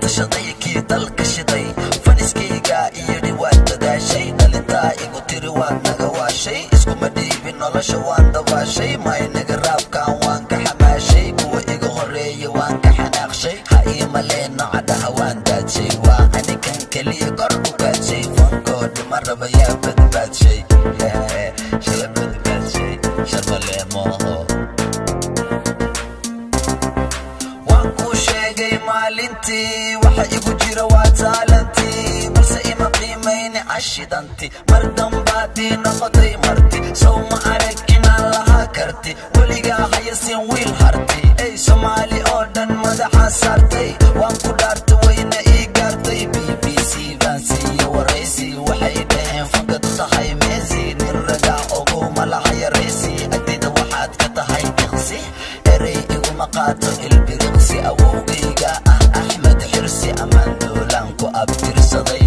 tashaday kii dalka shiday faniskayga iyo dhiwaad dadaashay dhalintaa igu tiri waad naga waashay iskuma dhiibin nolosha waan dabaashay maynaga raabkan waan ka xamaashay kuwa iga horeeya waan ka xanaaqshay ha ii maleeno cadhaha waan daadshay waa anigan keliya kor u gaadshay fankoo dhima raba yaa badbaadshay shala badbaadshay sharmaleemooho waan kuu sheegay maalintii waxa igu jira waa taalantii balse ima qiimayni cashidanti mar dambaadii noqotay marti sow ma arag inaan lahaa karti weligaa hayasin wiil harti ey soomaali oo dhan madaxa saartay waan ku dhaarta wayna ii gaartay b b c baan siiye waraysi waxay dhaheen fagad tahay meesi nin ragaa ogowma laha yaraysi agtida waxaad ka tahay diqsi erey iguma qaato ilbiriqsi awowgayga ah axmed xirsi ammaan doolaan ku abtirsaday